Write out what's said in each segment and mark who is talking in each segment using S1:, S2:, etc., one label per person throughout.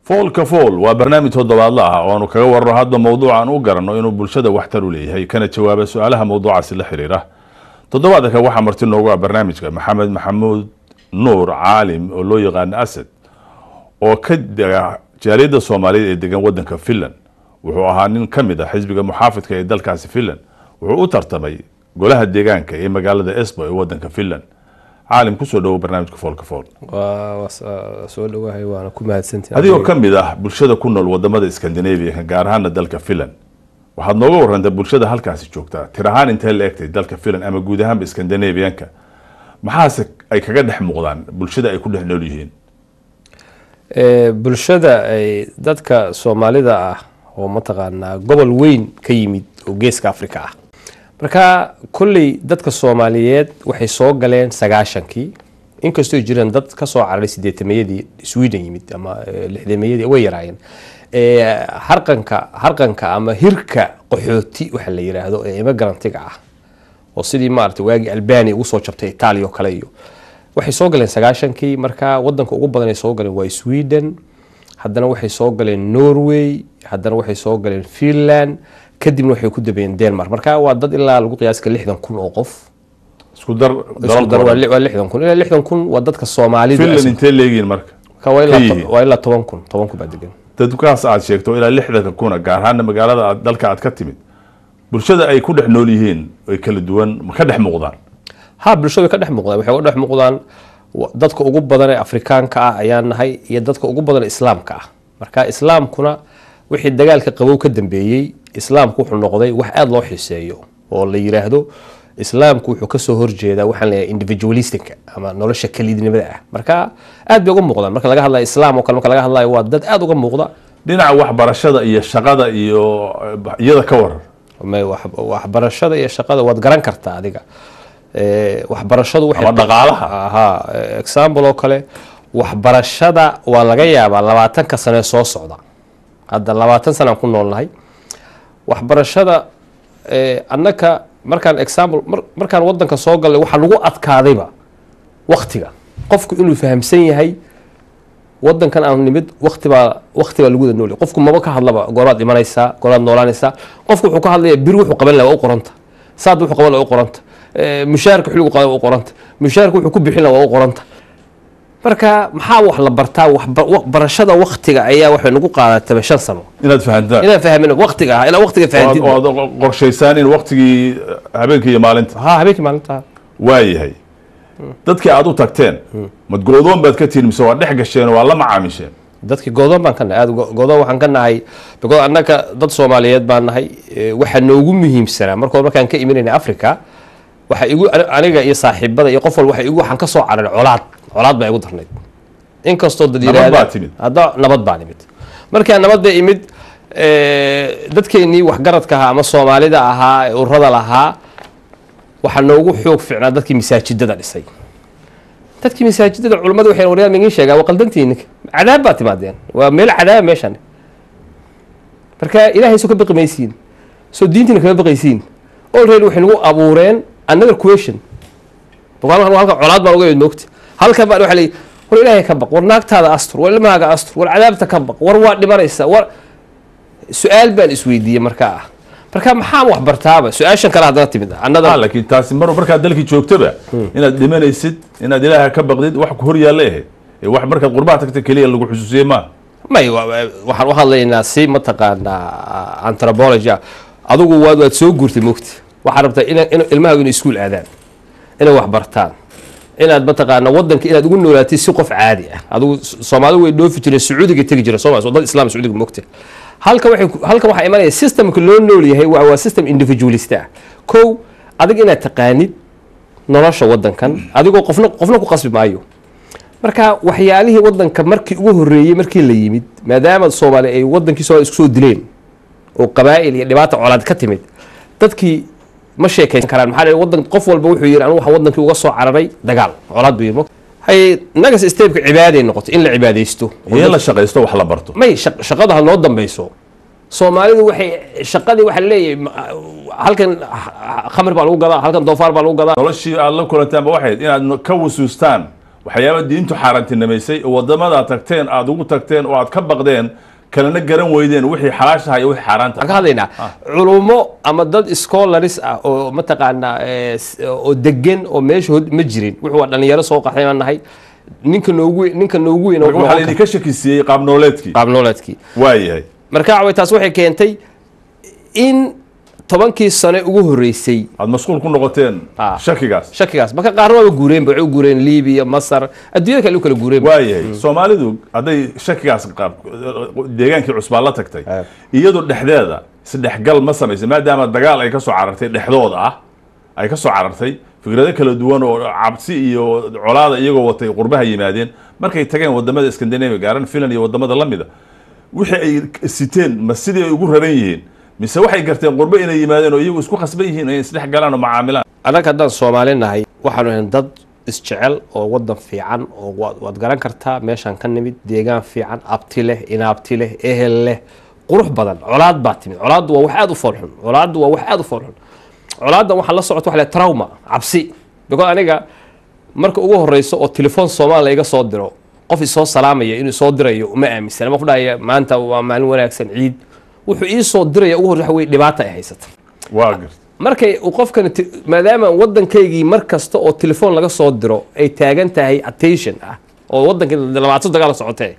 S1: foolka fool waa barnaamij toddobaadla ah oo aanu kaga warano hadba mowduuc aan u garanno inuu bulshada waxtar u leeyahay kana jawaaba su-aalaha mowduucaasi la xiriira toddobaadka waxaa marti noogu ah barnaamijka maxamed maxamuud nuur caalim oo loo yaqaano asad oo ka dega jaaliyadda soomaaliyeed ee degan wadanka finland wuxuu ahaa nin ka mid ah xisbiga muxaafidka ee dalkaasi finland wuxuu u tartamay golaha deegaanka ee magaalada esbo ee wadanka finland caalim kusoo dhawow barnaamijka foolka fool
S2: waa soo dhawahay waana ku mahadsantihin
S1: adigoo ka mid ah bulshada ku nool wadamada scandinavianka gaar ahaana dalka finland waxaad nooga warantay bulshada halkaasi joogtaa tir ahaan intee la egtay dalka finland ama guud ahaanba scandinavianka maxaase ay kaga dhex muuqdaan bulshada ay ku dhex nool yihiin
S2: bulshada ay dadka soomaalida ah oo mataqaanaa gobol weyn ka yimid oo geeska africa ah marka kolley dadka soomaaliyeed waxay soo galeen sagaashankii inkastoo jiraan dad kasoo cararay sideetamayadii sweden yimid ama lixdamayadii way yaraayeen harqanka harqanka ama hirka qaxooti waxa la yiraahdo ee imigrantiga ah oo sidii maarata waagii albania ugu soo jabtay italia oo kale iyo waxay soo galeen sagaashankii marka wadanka ugu badan ay soo galeen waa sweden haddana waxay soo galeen norway haddana waxay soo galeen finland kadibna waxay ku dabeeyeen denmark marka waa dad ilaa lagu qiyaaska lixdan kun oo qof
S1: isku dar
S2: isku dar waa li- waa lixdan kun ilaa lixdan kun waa dadka soomaalida
S1: finland intee leegihiin marka
S2: Marka waa ilaa
S1: ka
S2: to-
S1: yihiin.
S2: waa ilaa toban kun toban kun baa degan
S1: dadkaas aad sheegto ilaa lixdanka kuna gaar ahaana magaalada aad dalka aad ka timid bulshada ay ku dhex nool yihiin ay kala duwan ma ka dhex muuqdaan
S2: ha bulshada way ka dhex muuqdaan waxay uga dhex muuqdaan wa- dadka ugu badan ee afrikaanka ah ayaan nahay iyo dadka ugu badan ee islaamka ah marka islaamkuna wixii dagaalka qabow ka dambeeyey islaamku wuxuu noqday wax aada loo xiiseeyo oo la yiraahdo islaamku wuxuu kasoo horjeedaa waxaan leeyahay individualistinka ama nolosha kelidnimada ah marka aad bay uga muuqdaan marka laga hadlayo islaam oo kale marka laga hadlayo waa dad aada uga muuqda
S1: dhinaca waxbarashada iyo shaqada iyo eh, iyada ka waran
S2: Ma- wax- waxbarashada iyo shaqada waad garan kartaa adiga Eh, waxbarashadu waxay-
S1: Ama dhaqaalaha.
S2: aha eh, example oo kale waxbarashada waa laga yaabaa labaatanka sane soo socda hadda labaatan sanaan ku noolnahay waxbarashada eh, annaka markaan example mar- markaan wadanka soo galnay waxaa lagu adkaadayba waktiga qofku inuu fahamsan yahay wadankan aan nimid wakti baa wakti baa lagu wada nool yahay. qofku maba ka hadlaba gooraad imanaysaa gooraad noolaanaysaa qofku wuxuu ka hadlaya bir wuxuu qaban lahaa waa u qoranta saad wuxuu qaban lahaa waa u qoranta Eh, mushaharka xiligu qaban waa u qoranta mushaharka wuxuu ku bixin lahaa waa u qoranta marka maxaa wax la bartaa waxba- wa- barashada waktiga ayaa waxay nagu qaadataba shan sano
S1: inaad fahantaan
S2: inaan fahmin waktiga ah ilaa waktiga fahamtid
S1: oo aad qorshaysaan in waqtigii eh, habeenkii iyo maalinta
S2: ha habeenkii maalinta
S1: waayahay dadkii aad u tagteen mad goodoon baad ka tihin mise waa dhex gasheen oo waa la macaamisheen
S2: dadkii goodoon baan ka nahay aad go- goodoon waxaan ka nahay because annaka dad soomaaliyeed baan nahay Eh, waxaa noogu muhiimsanaa markood markaan ka imanayna africa waxa igu ani- aniga iyo saaxiibada iyo qof walba waxa igu waxaan ka soo cararay colaad colaad baa igu darnayd inkastoo dad
S1: Nabad
S2: yiraahda-
S1: baa timid.
S2: hadda nabad baan imid markaa nabadda imid eh, dadkeennii waxgaradka ahaa ama soomaalida ahaa ee ururada lahaa waxaa noogu xoog fiicnaa dadkii masaajidada dhisay dadkii masaajidada culummadu waxay waryaa migin sheegaa waa qaldantihiin cadaab baa timaadeen waa meel cadaaba meeshan marka ilaahay soo ka baqi maysiin soo diintiina kama baqaysiin already waxay nagu abuureen another question halkan halkan colaad baan uga imid moogta halkan baan waxa leeyahay war ilaahay ka baq war naagtaada astur war ilmahaaga astur war cadaabta ka baq war waa dhimanaysa war su-aal baan isweydiiyey markaa ah marka maxaan wax bartaaba su-aashan kale haddana timid
S1: ah
S2: another
S1: laakiin taasi mar markaad dalkii joogtaba inaad dhimanaysid inaad ilaaha ka baqdid wax ku hor yaalla ahayd ee wax markaad qurbaha tagta keliya lagu xusuusiyey maa
S2: may wa- wa- waxaan u hadlaynaa si mataqaanaa anthropology ah adigu waad waad soo guurtay mogta waxaad rabtaa ina in ilmahaagu inay iskuul aadaan inay wax bartaan inaad mataqaana wadanka inaad ugu noolaatid si qof caadi ah adigu S- soomaalidu way dhoofi jireen sacuudiga tegi jira soo dad islam sacuudiga mogta halka waxay ku- halkan waxaa imanaya systemka loo nool yahay waa waa system individualist ah kow adig inaad taqaanid nolosha wadankan adigoo qofna qofna ku qasbi maayo marka waxyaalihii wadanka markii ugu horeeyey markii la yimid maadaama soomaali ay wadankii soomaali isku soo dileen oo qabaa'il iyo dhibaata colaad ka timid dadkii ma sheekaysan karaan maxaa yeelay wadan qof walba wuxuu yidhi anigu waxaan wadankii uga soo cararay dagaal colaad buu yidhi hay nagas steebka cibaaday noqotay in la cibaadaysto
S1: iyo la shaqaysto wax la barto
S2: may shaq- shaqada ha noo dambeyso soomaalidu waxay shaqadii waxaa leeyahay ma- halkan khamr baa lagu gadaa halkan doofaar baa lagu gadaa
S1: noloshii aad la kulantaanba waxayd inaad ka wasuustaan waxyaaba diintu xaaraantinimaysay oo wadamada tagteen aada ugu tagteen oo aad ka baqdeen kalena garan weydeen wixii xalaashaha iyo wixii xaaraanta
S2: waxaan ka hadlaynaa culummo ama dad scholars ah oo mataqaanaa eh, s- oo degan oo meesha hod ma jirin wuxuu waa dhalinyaro soo qaxay baan nahay ninka noogu ninka noogu weyn oo
S1: marka waxaa
S2: noqon
S1: laydinka shakisiiyey qaab nooleedkii
S2: qaab nololeedkii
S1: waayahay
S2: marka waxa way taas waxay keentay in tobankii sane ugu horreysay
S1: aada masquul ku noqoteen
S2: Ah.
S1: shakigaas
S2: shakigaas marka qaarna waaba guureenba waxay u guureen libiya masar adduunyada kale u kala guureenba
S1: waayahay soomaalidu hadday shakigaas qaab deegaankii cusbaan la tagtay
S2: Ah.
S1: iyadu dhexdeeda isdhexgal ma samaysay maadaama dagaal ay ka soo carartay dhexdooda ah ay ka soo carartay fikrado kala duwan oo cabsi iyo colaada iyagoo watay qurbaha yimaadeen markay tageen wadamada scandinavia gaaran finland iyo wadamada lamida wixii ay siteen ma sidii ay ugu raran yihiin mise waxay garteen qurbo inay yimaadeen oo iyagu isku khasban yihiin inay isdhex galaan oo macaamilaan
S2: annaga haddaan soomaali nahay waxaanu ahayn dad isjecel oo wadan fiican oo waad waad garan kartaa meeshaan ka nimid deegaan fiican abti leh inaabti leh ehel leh qurux badan colaad baa timid colaaddu waa wax aada u foolxun colaaddu waa wax aada u foolxun colaaddan waxaa la socota waxa la trauma cabsi because aniga marka ugu horeyso oo telefoon soomaali la iga soo diro qof isoo salaamaya inuu soo dirayo uma aaminsana ma ku dhahaya maanta waa maalin wanaagsan ciid wuxuu ii soo diraya ugu horeyso waxa weye dhibaata ay haysata
S1: waa garta
S2: markay uu qofkan ti- maadaama waddankaygii mar kasta oo telefoon laga soo diro ay taagan tahay attention ah oo waddankii labaatan dagaal socotee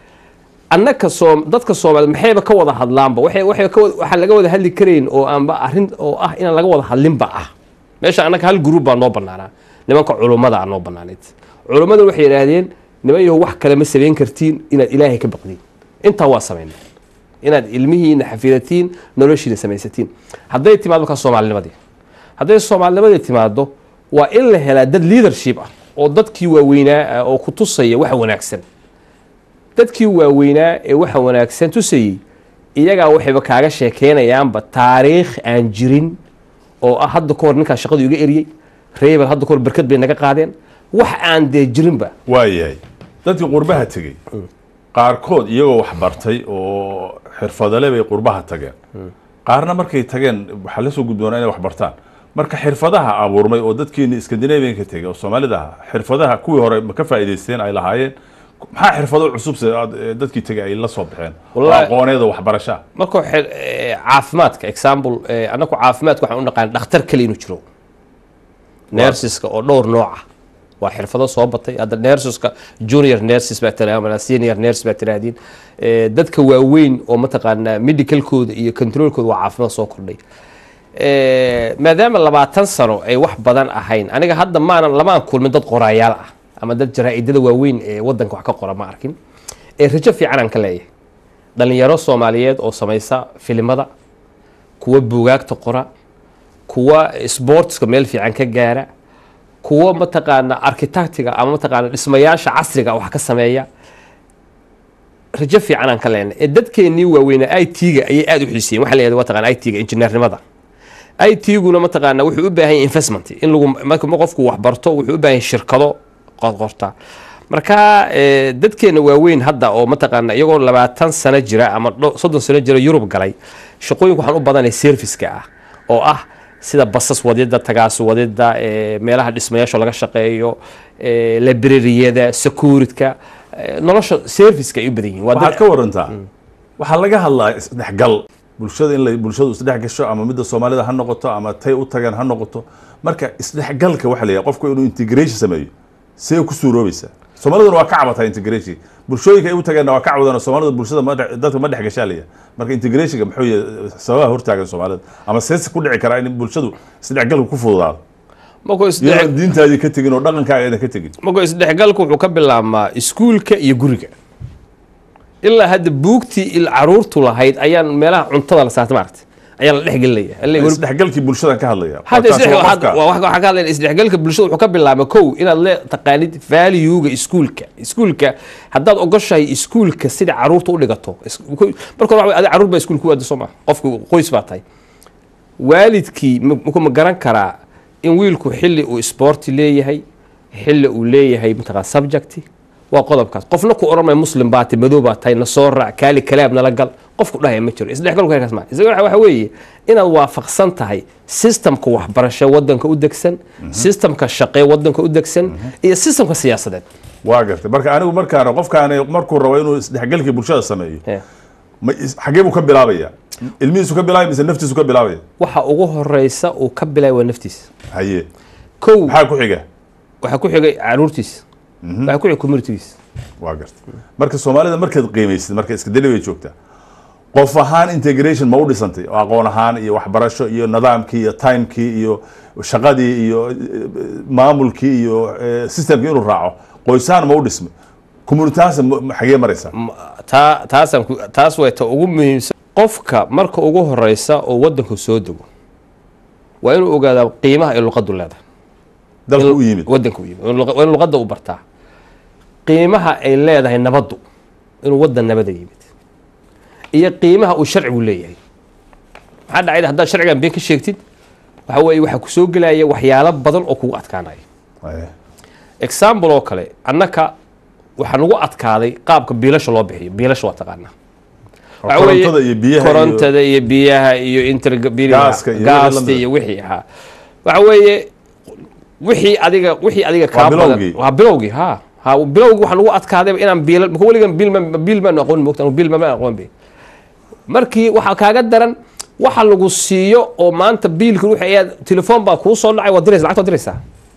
S2: annaka soo dadka soomaaliyeed maxayba ka wada hadlaanba waxay waxay ka wada waxaan laga wada hadli karayn oo aanba arrin oo ah inaan laga wada hadlinba ah meesha annaka hal group baa noo bannaanaa nimanka culummada aa noo bannaanayd culummada waxay yidhaahdeen niman yahow wax kale ma samayn kartiin inaad ilaahay ka baqdiin intaa waa samaynay inaad ilmihiina xafidatiin noloshiina samaysatiin hadday timaado markaa soomaalinimadii hadday soomaalinimadii timaado waa in la helaa dad leadership ah oo dadkii waaweynaa ah oo ku tusaya waxa wanaagsan dadkii waaweynaa ee waxa wanaagsan tusayey iyagaa waxayba kaaga sheekeynayaanba taariikh aan jirin oo ah hadda ka hor ninkaa shaqadu iga eriyey reebel hadda ka hor berkad bay naga qaadeen wax aan dee jirinba
S1: waayahay dadkii qurbaha tegey qaarkood iyagoo wax bartay oo xirfadale bay qurbaha tageen qaarna markay tageen waxaa la soo gudboonaa inay wax bartaan marka xirfadaha abuurmay oo dadkiini scandinavianka tegey oo soomaalida ahaa xirfadaha kuwii hore ma ka faa'iidaysteen ay lahaayeen maxaa xirfado cusub se aad- ee dadkii tegey ay la soo baxeen oo
S2: Wallahi-
S1: aqooneeda waxbarashaa
S2: marka xir- eh, caafimaadka example eh, annaku caafimaadka waxaan u naqaan dhakhtar kale inuu jiro nersiska oo dhowr nooc ah waa xirfado soo batay hadda nersiska junior nurses baa tiraahdaa senior nurse baa tiraahdiin Eh, dadka waaweyn oo mataqaanaa medicalkooda iyo controlkooda waa caafimaad soo kordhay Eh, maadaama labaatan sano ay wax badan ahayn aniga hadda maanan lamaan kulmin dad qoraayaal ah ama dad jaraa'idada waaweyn ee wadanka wax ka qora ma arkin ee rajo fiican aan ka leeyahay dhalinyaro soomaaliyeed oo samaysa filimada kuwa buugaagta qora kuwa sportska meel fiican ka gaara kuwa mataqaana architectiga ama mataqaana dhismayaasha casriga wax ka sameeya rajo fiican aan ka leenay ee dadkeennii waaweynaa i t-ga ayay aada u xiisiyeen waxa la yihahda mataqana i t-ga injineernimada i t-guna mataqaana wuxuu u baahan yahay investment in lagu marka qofku wax barto wuxuu u baahan yahay shirkado qorta marka eh, dadkeena waaweyn hadda oo mataqaana iyagoo labaatan sano jira ama dho- soddon sano jira yurub galay shaqooyinka waxaan u badanay serviceka ah oo ah sida basas wadida tagaasi wadida eh, meelaha dhismayaasha laga shaqeeyo eh, librariyada securityka eh, nolosha serviceka ay u badan yihiin waa
S1: waxaad
S2: dad
S1: ka warantaa waxaa laga hadlaa isdhexgal bulshada in la bulshadu isdhex gasho ama midda soomaalida ha noqoto ama tay u tagaan ha noqoto marka isdhexgalka waxa la yidhaha qofku inuu integration sameeyo see ku suuroobaysaa soomaaliduna waa ka cabataa integration bulshooyinka ay u tagaanna waa ka cabadaan soomaalida bulshada ma dhex- dadka ma dhex gashaa la yidhaha marka integrationka muxuu yahay sababaha hortaagan soomaalida ama seese ku dhici karaa in bulshadu isdhexgalku ku fududaado
S2: markuu isdhex-
S1: iyadoon diintaadii ka tegin oo dhaqankaaga aydan ka tegin
S2: markuu isdhexgalku wuxuu ka bilaabmaa iskuulka iyo guriga ilaa hadda buugtii il caruurtu lahayd ayaan meelaha cuntada la saarta maaragta ayaa la dhexgelinaya Alle-
S1: isdhexgalkii bulshadan ka hadlaya
S2: hadda
S1: Taasi
S2: isdhex-
S1: waa
S2: waxaad-
S1: qofka-
S2: waa- waxaa waxaa ka hadlayna isdhexgalka bulshada wuxuu ka bilaabma kow inaad le taqaanid valuega iskuulka iskuulka haddaad ogoshahay iskuulka sida caruurta u dhigato is- ko- marka hore waxa wey, adi caruur baa iskuul ku waada soo maa qofka qoys baa tahay waalidkii ma ma- ma garan karaa in wiilku xilli uu sporti leeyahay xilli uu leeyahay mataqaa subjecti waa qodobkaas qofna ku odhan maayo muslim baa tahay madow baa tahay na soo raac kaali kalaab nala gal qofku dhahaya ma jiro isdhexgalku heerkaas ma isdhexgalka waxa weeye inaad waafaqsan tahay systemka waxbarasho wadanka u degsan systemka shaqee wadanka u degsan iyo systemka siyaasadeed
S1: waa gartay marka anigu markaan qofkaan markuu rabo inuu isdhexgalkii bulshada sameeyo
S2: Eh.
S1: ma is- xagee buu ka bilaabaya ilmihiisu ka bilaabaya mise naftiisu ka bilaabaya
S2: waxa ugu horeysa uu ka bilaay waa naftiisa
S1: haye
S2: kow
S1: maxaa ku xiga
S2: waxaa ku xigay caruurtiisa waxaa ku xigay communitygiisa
S1: waa gartay marka soomaalida markaad qiimaysid marka iska deli bay joogtaa qof ahaan integration ma u dhisantay oo aqoon ahaan iyo waxbarasho iyo nidaamkii iyo timekii iyo shaqadii iyo eh, maamulkii iyo eh, systemkii inuu raaco qoysahaan ma u dhismay communitahaas xagee maraysaa
S2: M- taa taasaan ku- taas way ta ugu muhiimsan qofka marka ugu horeysa oo wadanku soo dego waa inuu ogaadaa qiimaha ay luqadu leedahay
S1: dalka u yimid
S2: wadanka u yimid waa in luqa- waa in luqadda u bartaa qiimaha ay leedahay nabaddu inuu wadan nabada yimid iyo qiimaha uu sharcigu leeyahay maxaa dhacayda haddaad sharcigan been ka sheegtid waxa weeye waxaa kusoo gelaya waxyaalo badan oo kugu adkaanaya
S1: Haye.
S2: example oo kale annaka waxaa nagu adkaaday qaabka biilasha loo bixiyo biilasha waa taqaanaa Waxa weeye,
S1: korontada iyo biyaha iyo-
S2: korontada iyo biyaha iyo interbil
S1: Gaaska iyo wixii
S2: gaasta
S1: lamida.
S2: iyo wixii ahaa waxa weeye wixii adiga wixii adiga kaa
S1: bilowgii.
S2: badan waa bilowgii ha ha bilowgii waxaa nagu adkaaday inaan biil maka weligan biil ma biil maan aqoon moogta biil ma aqoon be markii waxaa kaaga daran waxa lagu siiyo oo maanta biilka ruuxa ayaa telefoon baa kuu soo dhacay waa diraysa lacagta waa diraysaa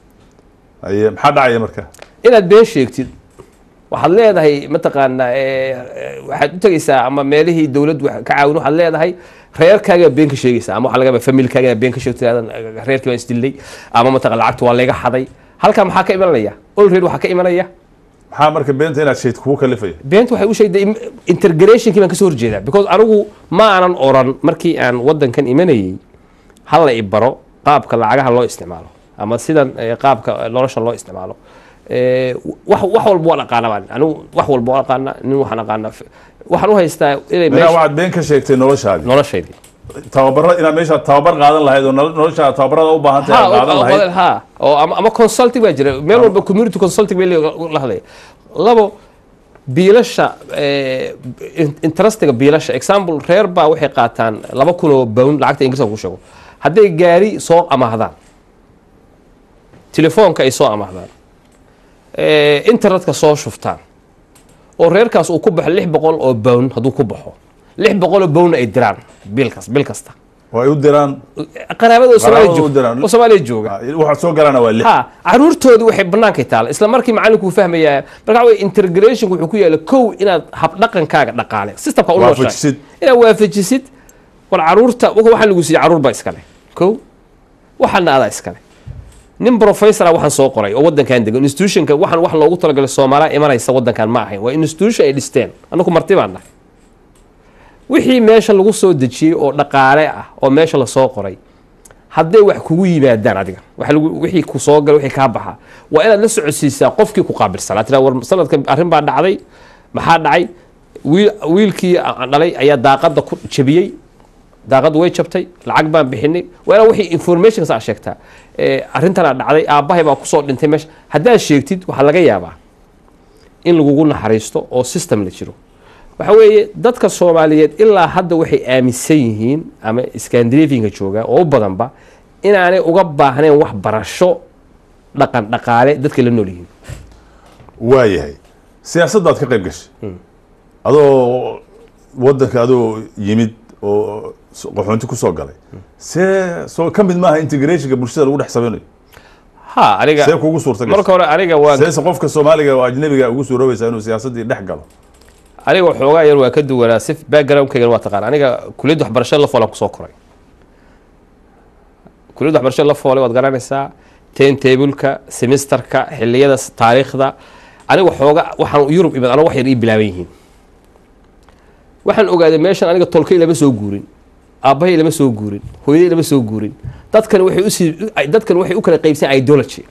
S1: haye maxaa dhacaya marka
S2: inaad been sheegtid waxaad leedahay mataqaanaa eh, eh, waxaad u tegeysaa ama meelihii dowladdu wax ka caawin waxaad leedahay reerkaagaa been ka sheegaysaa ama waxaa laga yaabaa familkaaga inaad been ka sheegto aadan reerkii baan isdilay ama mataqan lacagta waa layga xaday halkaa maxaa ka imanaya olred waxaa ka imanaya
S1: maxaa marka beenta inaad sheegto kugu kalifaya
S2: beenta waxay u sheegday im- integrationkii baan kasoo horjeedaa because anigu ma aanan oran markii aan wadankan imanayey hala i baro qaabka lacagaha loo isticmaalo ama sidan eh, qaabka nolosha loo isticmaalo Eh, wax wax walba waan aqaana baan anigu wax walba waan aqaana nin waxaan aqaana waxaan u haystaa inay
S1: minaa
S2: meesha
S1: waxaad been ka sheegtay noloshaadii
S2: noloshaydii
S1: tababaro inaad meesha tababar qaadan lahayd oo nolo- noloshaada tababarada u baahan tahay aad qaadan lahayd
S2: ha oo ama ama consulting baa jira meel walba community consulting bay le- la hadlaya labo biilasha eh, in- interestiga biilasha example reer baa waxay qaataan laba kun oo pound lacagta ingiriiska ku sheego hadday gaari soo amaahdaan telefoonka ay soo amaahdaan eh, internetka soo shuftaan oo reerkaas uu ku baxo lix boqol oo pound hadduu ku baxo lix boqol oo pound ay diraan bilkas bil kasta
S1: oo ay u diraan
S2: qaraabada oo Soomaaliya
S1: u
S2: joog-
S1: diraan.
S2: oo Soomaaliya jooga
S1: waxaad soo galaana waa lix
S2: ha caruurtoodu waxay bannaankay taala isla markii macalinku uu fahmayaa marka waxa weye integrationku wuxuu ku yaala kow inaad habdhaqankaaga dhaqaale systemka u nooshahay
S1: Waafajisid.
S2: inaad waafajisid war caruurta waka waxaan lagu siiyey caruur baa iskale kow waxaana adaa iskale nin professora waxaan soo qoray oo wadankan degan institutionka waxaan wax loogu talagalay soomaaliya imanaysa wadankan ma ahayn waa institution ay dhisteen annagu marti baan nahay wixii meesha lagu soo dejiyey oo dhaqaale ah oo meesha lasoo qoray hadday wax kugu yimaadaan adiga waxa lagu- wixii ku soo gala wixii kaa baxa waa inaad la socodsiisaa qofkii ku qaabilsanaa tiraa war sanadka arrin baa dhacday maxaa dhacay wiil wiilkii aan dhalay ayaa daaqadda ku jabiyey daaqaddu way jabtay lacag baan bixinay waa inaad wixii information saa sheegtaa Eh, arrintanaa dhacday aabbahay baa kusoo dhintay meesha haddaad sheegtid waxaa laga yaabaa in lagugu naxariisto oo system la jiro waxa weeye dadka soomaaliyeed ilaa hadda waxay aaminsan yihiin ama scandinavianka jooga oo u badanba inaanay uga baahnayn wax barasho dhaqan dhaqaale dadka la nool yihiin
S1: waayahay siyaasaddaad ka qayb gashay adoo wadanka adoo yimid oo s- qaxoonti ku soo galay see soo ka mid maaha integrationka bulshada lagu dhex samaynayo
S2: ha aniga
S1: see kugu suurta gashay
S2: marka hore aniga waa
S1: seese qofka soomaaliga oo ajnabiga ugu suuroobaysaa inuu siyaasaddii dhex galo
S2: aniga waxoogaa yar waa ka duwanaa si backgroundkaygan waa taqaan aniga kuliyadda waxbarashada la foolan kusoo koray kuliyadda waxbarashada la foolay waad garanaysaa ten tableka semesterka xiliyada s- taariikhda aniga waxooga waxaan yurub imid aniga wax yar ii bilaaban yihiin waxaan ogaaday meeshan aniga tolkay lama soo guurin aabbahay lama soo guurin hooyaday lama soo guurin dadkan waxay usii dadkan waxay u kala qaybsan ideology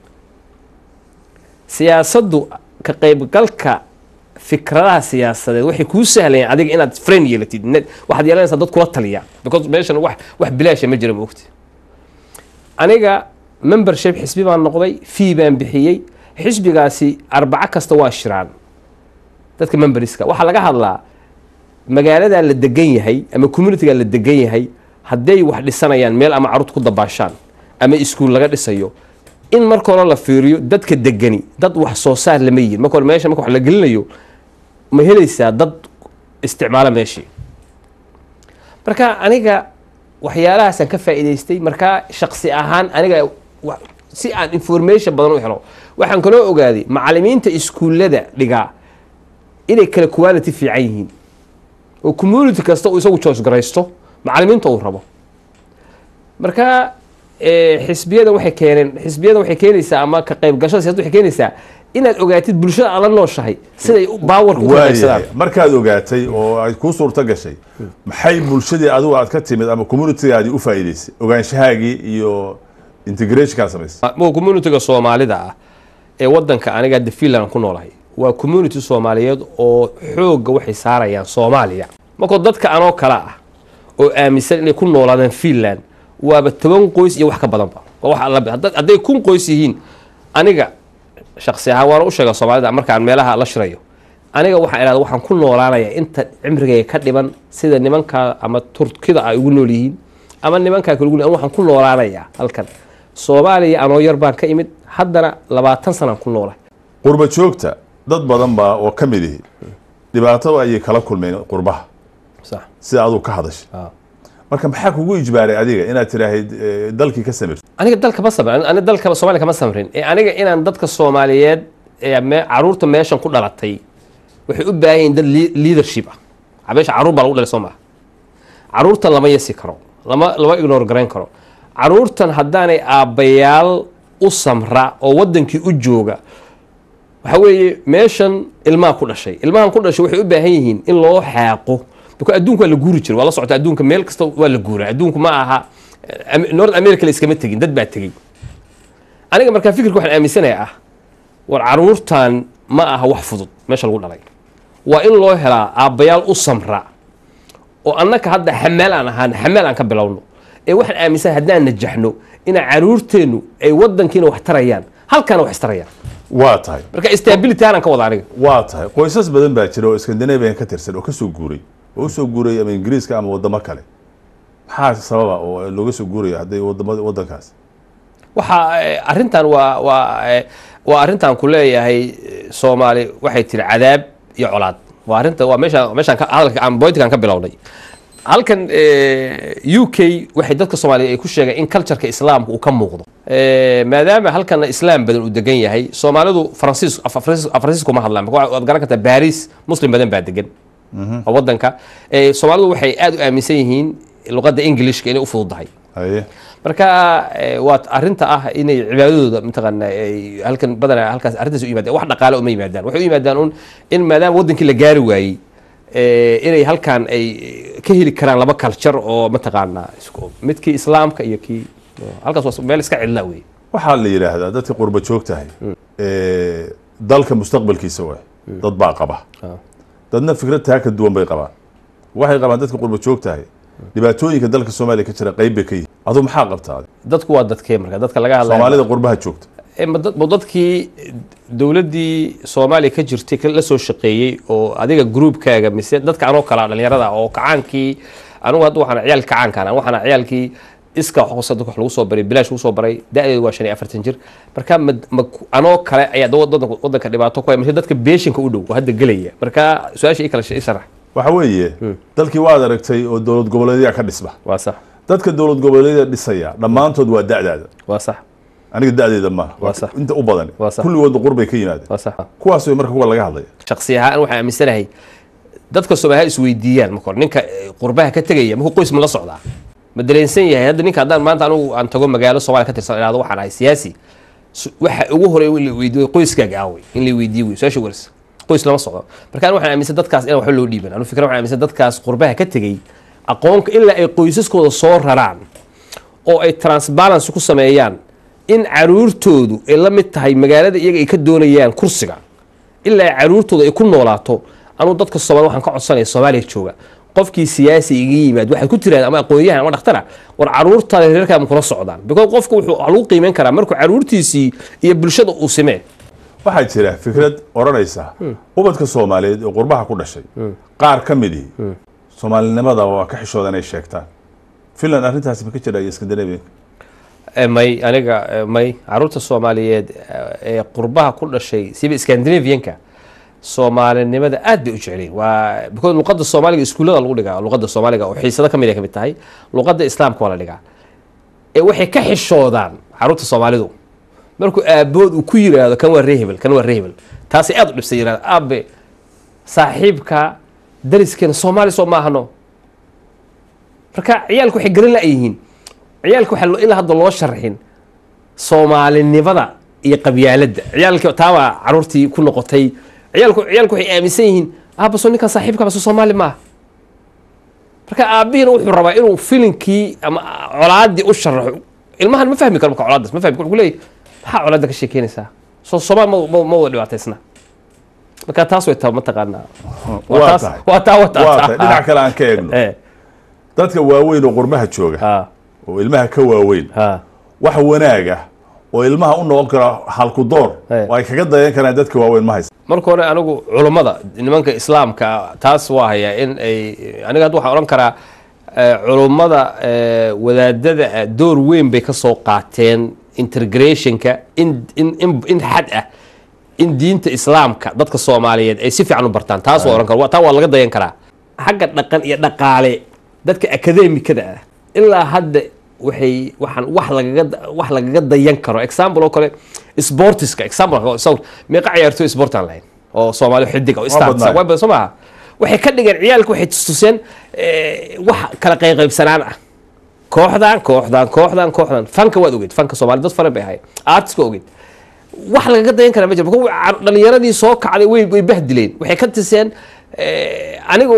S2: siyaasaddu ka qaybgalka fikradaha siyaasadeed waxay kuu sahlayaan adiga inaad friend yeelatid net- waxaad yeelanaysaa dad kula taliya because meeshan wax wax bilaasha ma jira maogti aniga membership xisbi baan noqday fee baan bixiyey xisbigaasi arbaco kasta waa shiraan dadka memberska waxaa laga hadlaa magaaladaa la degan yahay ama communitygaa la degan yahay hadday wax dhisanayaan meel ama carruurta ku dabaashaan ama iskuul laga dhisayo in marka hore la fiiriyo dadka degani dad wax soo saar lama yihin marka hore meesha marka wax la gelinayo ma helaysaa dad isticmaala meeshii marka aniga waxyaalahaasaan ka faa'iidaystay markaa shaqsi ahaan aniga wa- si aan information badan u helo waxaan kaloo ogaaday macalimiinta iskuullada dhigaa inay kala quality fiican yihiin oo community kasta uu isagu choice garaysto macalimiinta uu rabo marka eh, xisbiyadan waxay keeneen xisbiyadan waxay keenaysaa ama ka qaybgashada siyasada waxay keenaysaa inaad ogaatid bulshada aad la nooshahay siday u- baawarka u kala qaybsadaan
S1: waayahay markaad ogaatay oo ay kuu suurto gashay maxay bulshadii adigu aad ka timid ama communitygaadii u faa'iidaysay ogaanshahaagii iyo integrationkaa samaysay
S2: mo communityga soomaalida ah ee wadanka aniga hadda finland ku noolahay waa community soomaaliyeed oo xoogga waxay saarayaan soomaaliya markoo dadka anoo kale ah oo aaminsan inay ku noolaadaan finland waaba toban qoys iyo wax ka badanba waa wax alla hadda- hadday kun qoys yihiin aniga shaksi ahaan waana u sheega soomaalida markaan meelaha la shirayo aniga waxaan idhahda waxaan ku noolaanayaa inta cimrigayga ka dhiban sida nimankaa ama turkida ay ugu nool yihiin ama nimankaa kale ugu nool waxaan ku noolaanayaa halkan soomaaliya anoo yar baan ka imid haddana labaatan sanaan ku noolahay
S1: qurba joogta dad badan baa oo ka mid ihi dhibaato ayay kala kulmeen qurbaha
S2: sax
S1: sida aduu ka hadashay
S2: Ah.
S1: marka maxaa kugu ijbaaray adiga inaad tiraahid eh, dalkii ka samirto
S2: aniga dalka ma samrin aniga dalka soomaaliya kama samrin ee aniga inaan dadka soomaaliyeed ee me- caruurta meeshan ku dhalatay waxay u baahan yihiin dad lea- leadership ah meesha caruur baa lagu dhalay soo maha caruurtan lama yasi karo lama lama ignore garayn karo caruurtan haddaanay aabbayaal u samra oo wadankii u jooga waxa weeye meeshan ilmaha ku dhashay ilmahan ku dhashay waxay u baahan yihiin in loo xaaqo biko adduunka waa la guuri jiray waa la socota adduunka meel kasta waa la guuraa adduunku ma aha Am- north america la iskama tegin dad baa tegey aniga markaa fikirka waxaan aaminsanayaa ah war caruurtan ma aha wax fudud meesha lagu dhalay waa in loo helaa aabbayaal u samra oo annaka hadda xamaal aan ahaan xamaal aan ka bilowno ee waxaan aaminsan haddaan najaxno ina caruurteennu ay wadankiina wax tarayaan halkaana wax istarayaan
S1: waa tahay
S2: marka stability aanan ka wada aniga
S1: waa tahay qoysas badan baa jira oo scandinavian ka tirsan oo ka soo guuray oo u soo guuray ama ingiriiska ama wadamo kale maxaa sababa oo looga soo guurayo hadday wadamada wadankaas
S2: waxa eh, arrintan waa waa eh, waa arrintan ku leeyahay eh, soomaali waxay tiri cadaab iyo colaad waa arrinta waa meesha meeshaan ka hadalka aan bointigan ka bilownay halkan eh, u k waxay dadka soomaaliya ay ku sheegeen in cultureka islaamka uu ka muuqdo Eh, maadaama halkana islaam badan uu degan yahay soomaalidu faransiis af- faransiis- faransiis kuma hadlaan marka waad garan kartaa baris muslim badan baa degan oo wadanka Eh, soomaalidu waxay aad u aaminsan yihiin luqadda englishka inay u fududahay
S1: haye
S2: marka eh, waa arinta ah inay cibaadadooda mataqaana ay halkan badanaa halkaas arrintaas u yimaadaan wax dhaqaale uma yimaadaan waxay u yimaadaan un in maadaama wadankii la gaari waayey eh, inay halkan ay ka heli karaan laba culture oo mataqaana isku midkii islaamka iyo kii halkaas waa meel iska cidla wey
S1: waxaa la yidhaahdaa dadka qurba joogtahay eh, dalka mustaqbalkiisa waay dad baa qaba dadna fikrad taa ka duwan bay qabaan waxay qabaan dadka qurba joogtahay dhibaatooyinka dalka soomaaliya ka jira qayb bay ka yihin aduu maxaa qabtaa
S2: dadku waa dadkee marka dadka laga hadlaya
S1: soomaalida qurbaha joogta
S2: Eh, ma dad- ma dadkii dowladdii soomaaliya ka jirtay ka- la soo shaqeeyey oo adiga groupkaaga mise dadka anoo kala dhalinyarada ah oo kacaankii anigu hadda waxaan ciyaal kacaankaan ah, waxaan ciyaalkii iska wax qosada wax lagu soo baray bilaash lagu soo baray da-deedu waa shan iyo afartan jir marka ma, ma anoo kale ayaa da- wadanka wadanka dhibaato ku haya mise dadka beeshinka u dhow oo hadda gelaya marka su-aasha ii kala sh- ii sharax
S1: waxa weeye dalkii waad aragtay oo dowlad goboleedyaa ka dhisba
S2: waa sax
S1: dadka dowlad goboleedyada dhisaya dhammaantood waa da'daada
S2: waa sax
S1: aniga da'deeda maaha
S2: Waa sax.
S1: inta u badan
S2: Waa sax.
S1: kulligoodna qurbay ka yimaadeen
S2: waa sax
S1: kuwaas way marka kuwa laga hadlaya
S2: shaksi ahaan waxaan aaminsanahay dadka soomaaliya isweydiiyaan marka hore ninka eh, qurbaha ka tegaya markuu qoys ma la socdaa ma dareensan yahay hadda ninka haddaan maanta anigu aan tago magaalo soomaaliya ka tirsan idhahdo waxaan ahay siyaasi su- waxa ugu horey in la weydiiyo qoyskaaga aawey in la weydiiyo wey su-aasha warsa qoys lama socdo marka anigu waxaan aaminsan dadkaas inaan waxba loo dhiiban anu fikra waxaan aaminsan dadkaas qurbaha ka tegey aqoonka ilaa ay qoysaskooda soo raraan oo ay transbalance ku sameeyaan in caruurtoodu ay la mid tahay magaalada iyaga ay ka doonayaan kursiga ilaa caruurtooda ay ku noolaato anuu dadka soomaali waxaan ka codsanaya soomaaliya jooga qofkii siyaasi iga yimaad waxaad ku tiraahda ama aqoon-yahan ama dhaktara war caruurtaada reerkaama kula socdaan because qofka wuxuu wax lagu qiimeyn karaa markuu caruurtiisii iyo bulshada uu simee
S1: waxaa jira fikrad odhanaysa ubadka soomaaliyeed oo qurbaha ku dhashay qaar ka midii soomaalinimada waa ka xishooda inay sheegtaan finland arrintaasi ma ka jira iyo scandinavian
S2: Eh, may aniga eh, may caruurta soomaaliyeed eh, ee qurbaha ku dhashay siba scandinavianka soomaalinimada aad bay u jeceliin waa because luqadda soomaaliga iskuullada lagu dhigaa luqadda soomaaliga oo xiisado ka mid ay ka mid tahay luqadda islaamka waa la dhigaa ee waxay ka xishoodaan caruurta soomaalidu markuu aabood uu ku yiraahdo kan waa rehebel kan waa rehebel taasay aad u dhibsay yirahda aabe saaxiibka dariskeena soomaali soo maahano marka ciyaalku waxay garan la-yihiin ciyaalka waxaa loo- ilaa hadda loo sharxin soomaalinimada iyo qabyaaladda ciyaalka taabaa caruurtii ku noqotay ciyaalku ciyaalku waxay aaminsan yihiin aabaso ninkan saaxiibka baso soomaali maaha marka aabihiina wuxuu rabaa inuu filinkii ama colaadii u sharaxo ilmahan ma fahmi karo marka colaadaas ma fahmi karo wuxuu leeyahy maxaa colaadda ka sheekeynaysaa soo soomaali ma ma- ma wada dhibaataysna marka taas way taa mataqaanaa waa
S1: waa
S2: taas
S1: tahay
S2: waa taa waa taa
S1: waa tahay dhinac kale aan ka eegno
S2: Eh,
S1: dadka waaweyn oo qurbaha jooga
S2: ha
S1: oo ilmaha ka waaweyn
S2: ha
S1: wax wanaag ah oo ilmaha u noqon kara halku door
S2: Eh.
S1: oo ay kaga dayan karaan dadka waaweyn ma haysa
S2: marka hore anigu culummada nimanka islaamka taas waa hayaa in ay aniga hadda waxaan odhan karaa eh, culummada eh, wadaadada ah door weyn bay ka soo qaateen integrationka in in in in xad ah in diinta islaamka dadka soomaaliyeed ay si fiican u bartaan taas waa odhan kara Waa- taa waa laga dayan karaa xagga dhaqan iyo dhaqaale dadka akademikada ah ilaa hadda waxay waxaan wax lagaga wax lagaga dayan karo example oo kale sportiska example so meeqa ciyaartoy sport aan lahayn oo soomaali xidig oo
S1: badnaay.
S2: star waa badan soo maaha waxay ka dhigeen ciyaalka waxay tustuseen eh, wax kala qayqaybsanaan ah kooxdan kooxdan kooxdan kooxdan fanka waad ogeed fanka soomaali dad fara bay ahay artiska ogeed wax lagaga dayan kara ma jiro marka wa- dhalinyaradii soo kacday way way bahdileen waxay ka tiseen eh, anigu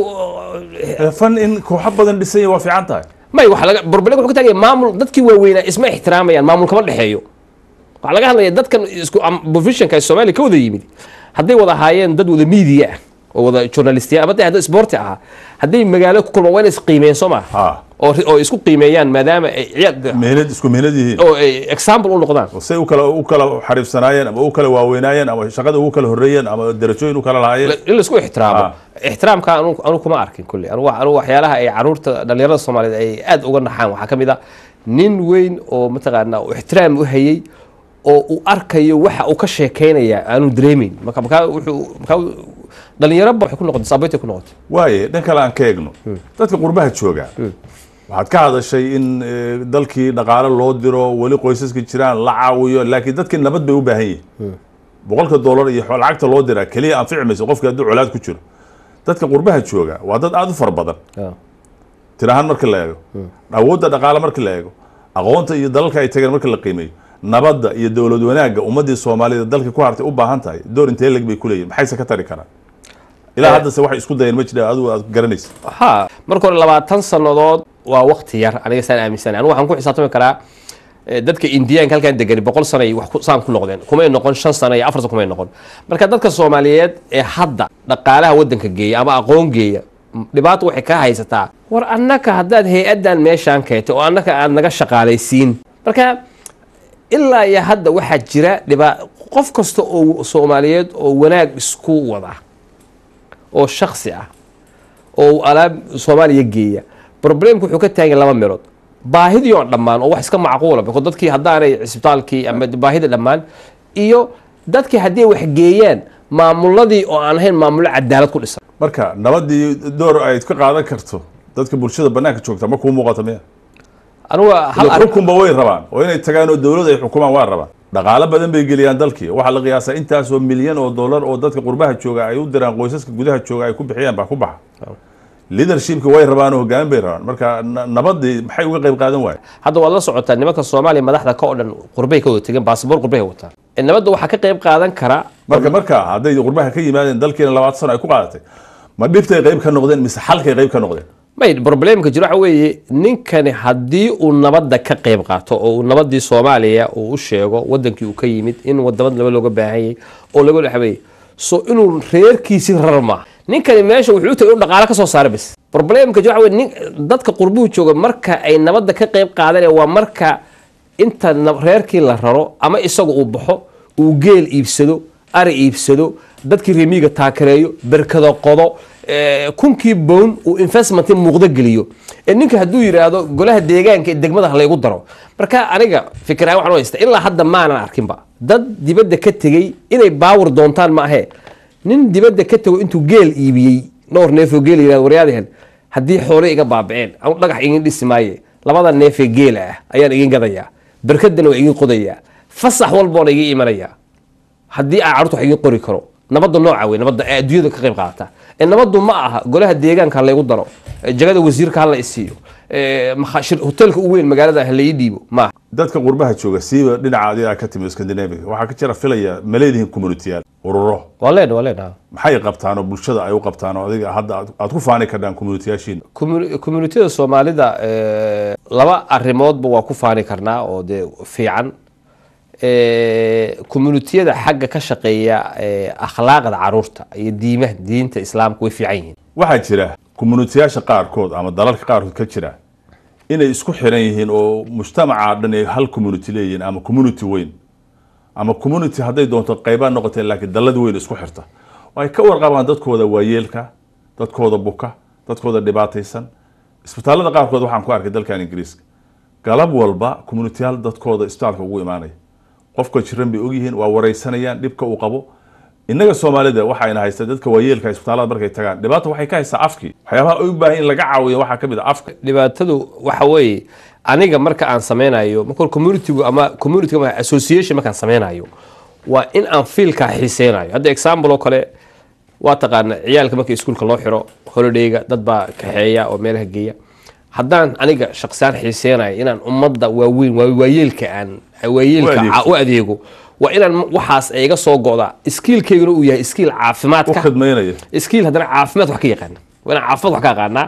S1: Eh, fan in kooxo badan dhisanya waa fiican tahay
S2: may waxa laga problem wuxuu ka tagay maamul dadkii waaweynaa isma ixtiraamayaan maamul kama dhexeeyo waxaa laga hadlaya dadkan isku am- professionka ee soomaaliya ka wada yimid hadday wada ahaayeen dad wada media ah oo wada journalistiya ama hadday hadda sporti ahaa hadday magaalo ku kulmaan waa inay isqiimeeyeen soo maa
S1: ha
S2: oo oo isku qiimeeyaan maadaama ay ciyaal
S1: mehnad isku mehnad yihiin
S2: oo ay example u noqdaan
S1: oo say u kala u kala xariifsanaayeen ama u kala waaweynaayeen ama shaqada ugu kala horreeyeen ama darajooyin u kala lahaayeen
S2: in la isku ixtiraamo
S1: Ah.
S2: ixtiraamka anu anu kuma arkin kulli anu anu waxyaalaha ay caruurta dhalinyarada soomaaliyeed ay aad uga naxaan waxaa ka mid ah nin weyn oo mataqaanaa uu ixtiraam u hayay oo uu arkayo waxa uu ka sheekeynaya aanu dareemeyn marka markaa wuxuu markaa dhalinyaro ba waxay ku noqotay saabaytay ku noqotay
S1: waaye dhan kale aan ka eegno dadka qurbaha jooga waxaad ka hadashay in eh, dalkii dhaqaale loo diro weli qoysaska jiraan la caawiyo laakiin dadkii nabad bay u baahan yihiin boqolka dollar iyo xo- lacagta loo diraa keliya anfici mayso qofkii hadduu colaad ku jiro dadka qurbaha jooga waa dad aada u fara badan tir ahaan marka la eego awoodda dhaqaale marka la eego aqoonta iyo dalalka ay tageen marka la qiimeeyo nabadda iyo dowlad wanaagga ummadii soomaalida dalka ku hartay u baahan tahay door intee leg bay ku leeyihin maxayse ka tari karaan ilaa
S2: Eh.
S1: haddase waxay isku dayeen ma jira adigu aad garanaysa
S2: ha marka hore labaatan sannadood waa waqti yar aniga saan aaminsanahay anigu waxaan ku xisaabtami karaa eh, dadka indiyaanka halkaan degani boqol sano ay wax ku- saan ku noqdeen kumay noqon shan sano iyo afar sano kumay noqon marka dadka soomaaliyeed ee hadda dhaqaalaha waddanka geeya ama aqoon geeya m- dhibaato waxay ka haysataa war annaka haddaad hay-addan meeshaan keentay oo annaka aad naga shaqaalaysiin marka ilaa iyo hadda waxaa jira dhibaa qof kasta oo soomaaliyeed oo wanaag isku wada oo shaksi ah oo uu alaab soomaaliya geeya problemku wuxuu ka taagan laba meelood baahidii oo dhammaan oo wax iska macquula biko dadkii haddaanay cisbitaalkii ama baahida dhammaan iyo dadkii haddii wax geeyaan maamuladii oo aan ahayn maamulo cadaalad ku dhisan
S1: marka nabadii door ay ka qaadan karto dadka bulshada banaanka joogta ma kuu muuqata miya
S2: anuga hal
S1: ila
S2: arrin
S1: xukunba way rabaan oo inay tagaan oo dowlad ay xukumaan waa rabaan dhaqaalo badan bay geliyaan dalkii waxaa la qiyaasaa intaasoo milyan oo dollar oo dadka qurbaha jooga ay u diraan qoysaska gudaha jooga ay ku bixiyaan baa ku baxa leadershipka way rabaan oo hogaamin bay rabaan marka na- nabadii maxay uga qayb qaadan waaye
S2: hadda waad la socotaa nimanka soomaaliya madaxda ka oo dhan qurbay ka wada tegeen baasabor qurbay wataan E, nabadda waxaa ka qayb qaadan kara
S1: marka marka hadday qurbaha ka yimaadeen dalkiina labaatan sano ay ku qaadatay ma dhibtay qayb ka noqdeen mise xalkay qayb ka noqdeen
S2: may problemka jiro waxa weeye ninkani haddii uu nabadda ka qayb qaato oo uu nabadii soomaaliya uu u sheego wadankii uu ka yimid in wadamad laba looga baahan yahay oo laga dhaxweeye so inuu reerkiisii rarar maaha ninkani meesha wuxuu u tagay inuu dhaqaale ka soo saara bis problemka jiro waxa weye nin dadka qurbuhu jooga marka ay nabadda ka qayb qaadanaya waa marka inta na- reerkii la raro ama isaga uu baxo uu geel iibsado ari iibsado dadkii remiga taakareeyo berkado qodo eh, kunkii bown uu investment muuqdo geliyo ee ninka hadduu yidhaahdo golaha deegaanka ee degmada ha laygu daro marka aniga fikiraan waxaan u haysta ilaa hadda maanan arkinba dad dibadda ka tegey inay baawar doontaan ma ahe nin dibadda ka tego intuu geel iibiyey dhowr neefoo geel yidhahdo waryaadehen haddii xoole iga baabaceen ama dhagax igin dhisi maaye labada neefee geela ah ayaan igin gadayaa berkadana waa igin qodayaa fasax walboona igin imanayaa haddii aan carruurta wax igin qori karo nabadda nooca wey nabadda ee adduunyada ka qayb qaata ee nabaddu ma aha golaha deegaanka ha laygu daro ee jagada wasiirka ha la isiiyo ee makha- shir- hoteelka u weyn magaalada ha la ii dhiibo ma aha
S1: dadka qurbaha jooga siiba dhinaca adiga ka timi scandinavia waxaa ka jira filaya ma leedihiin communitiyaal ururo
S2: waa leenahay waa leenahay
S1: maxay qabtaan oo bulshada ay u qabtaan oo adiga hadda aad- aad ku faani kardhaan communitiyaashiina
S2: Commu- communitida soomaalida eh, laba arrimoodba waa ku faani karnaa oo dee fiican Eh, communitiyada xagga ka shaqeeya eh, akhlaaqda caruurta iyo diimaha diinta islaamka way fiican yihiin
S1: waxaa jira communitiyaasha qaarkood ama dalalka qaarkood ka jira inay isku xiran yihiin oo mujtamaca dhan ay hal community leeyihiin ama community weyn ama community hadday doonto qaybaa noqotee laakiin dallad weyn isku xirta oo ay ka warqabaan dadkooda waayeelka dadkooda buka dadkooda dhibaataysan isbitaallada qaarkood waxaan ku arkay dalkan ingiriiska galab walba communitiyaal dadkooda isbitaalka ugu imaanaya qofka jiran bay ogyihiin waa wareysanayaan dhibka uu qabo innaga soomaalida waxayna haysta dadka waayeelka isbitaallada markay tagaan dhibaata waxay ka haysaa afkii waxyaabaha ay u baahan in laga caawiyo waxaa ka mid a afka
S2: dhibaatadu waxa weeye aniga marka aan sameynayo marka communitygu ama community ama association markaan sameynayo waa in aan fiilkaa xiiseynayo hadda example oo kale waa taqaana ciyaalka marka iskuulka loo xiro holidayga dad baa kaxeeya oo meelaha geeya haddaan aniga shaqsiyaan xiiseynayo inaan ummadda waaweyn waa- waayeelka aan waayeelka
S1: U adeegto.
S2: ca- u adeego waa inaan waxaas iga soo go'da skiilkayguna uu yahay skiil
S1: u
S2: caafimaadka
S1: khidmaynaya
S2: skiil haddana caafimaad wax ka yaqaana waa inaan caafimaad wax ka aqaanaa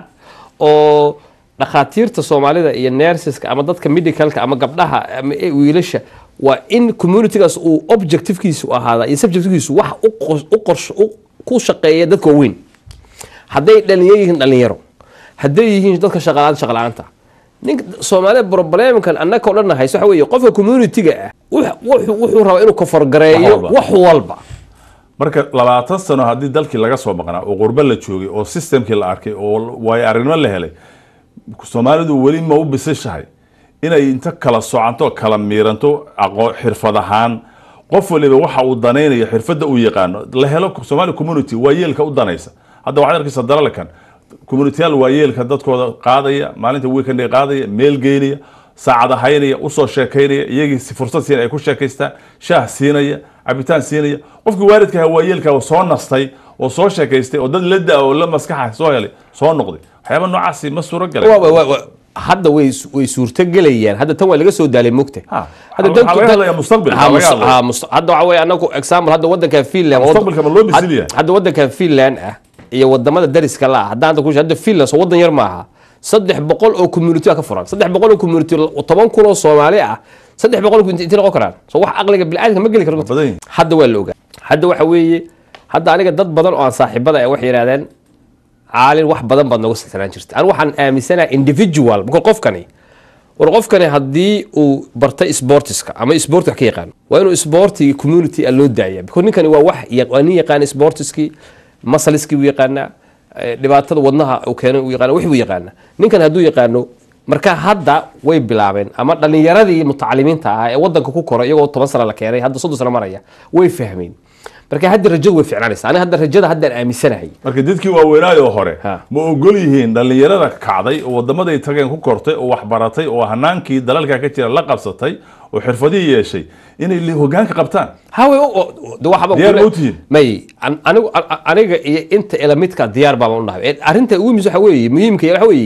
S2: oo dhakhaatiirta soomaalida iyo nerseska ama dadka medicalka ama gabdhaha ama e- wiilasha waa in communitygaas uu objectivekiisu ahaada iyo subjectivekiisu wax u qos- u qorsho u- ku shaqeeya dadka waaweyn hadday dhalinyaro yihiin dhalinyaro hadday yihiin dadka shaqalaanta shaqala-aanta ninka soomaalida problemkan annaka o dhan hayso waxa weeye qofka community-ga ah wux- wuxuu wuxuu rabaa inuu kafargareeyo
S1: Wax walba.
S2: wax walba
S1: marka labaatan sano haddii dalkii laga soo maqnaa oo qurbo la joogay oo systemkii la arkay oo waayo aragnimo la helay soomaalidu weli ma u bisishahay inay inta kala socanto kala miiranto aqoon xirfad ahaan qof waliba waxa uu danaynayo xirfadda uu yaqaano la helo somali community waa yeelka u danaysa hadda waxaad arkaysa dalalkan communityyaal waa yeelka dadkooda qaadaya maalinta weekend qaadaya meel geynaya saacada haynaya usoo sheekaynaya iyagii si fursad siin ay ku sheekaystaan shaah siinaya cabitaan siinaya qofkii waalidka ahaa waa yeelka soo nastay oo soo sheekaystay oo dad la da oo la maskaxa soo helay soo noqday waxyaaba noocaasi ma suuro galay
S2: Wa- wa- wa- wa- hadda way way suurtagelayaan hadda tan waa laga soo daalay mogta
S1: Ha.
S2: Hadda
S1: Waxaa
S2: dadku-
S1: laga
S2: dad-
S1: hadlayaa mustaqbalka,
S2: Ha,
S1: laga
S2: mus-
S1: hadlaya.
S2: ha, mus- hadda waxa weye anagu example hadda wadankan finland
S1: Mustaqbalka ma loo bisil
S2: had-
S1: yahay?
S2: hadda wadankan finland ah iyo wadamada dariska la ah haddaan hadda ku hadda finland soo wadan yar maaha saddex boqol oo community ka furan saddex boqol oo community toban kun oo soomaali ah saddex boqol oo inti noqon karaan so wax aqliga bilaadanka ma geli karo
S1: badan yihiin.
S2: hadda waa la ogaa hadda waxa weeye hadda aniga dad badan oo aan saaxiibada ah waxay yidhahdeen caalin wax badan baad nooga silsanaan jirta anigu waxaan aaminsanahay individual marka qofkani war qofkani haddii uu bartay sportiska ama sport wax ka yaqaan waa inuu sportiga community a loo daaya because ninkani waa wax ya- waa nin yaqaan sportiskii masaliskii buu yaqaanaa eh, dhibaatada wadnaha uu keenay uu yaqaana wix buu yaqaanaa ninkan hadduu yaqaano marka hadda way bilaabeen ama dhalinyaradii mutacalimiinta ahaa ee wadanka ku koray iyagoo toban sano la keenay hadda soddon sano maraya way fahmeen marka hadda rajadu way ficnaanaysa aniga hadda rajada haddaan aaminsanahay
S1: marka dadkii waaweynaayoo hore
S2: Ha.
S1: ma ogol yihiin dhallinyarada kacday oo wadamaday tageen ku kortay oo waxbaratay oo hanaankii dalalka ka jira la qabsatay oo xirfadihii yeeshay inay li- hogaanka qabtaan
S2: hawe de waxba
S1: Diyaar
S2: kule-
S1: ma u tihiin?
S2: may an- anigu a- a- aniga iyo inta ilamidka diyaar baan u nahay Ee, arrinta ugu muhiimsan waxa weeye muhiimka waxa weeye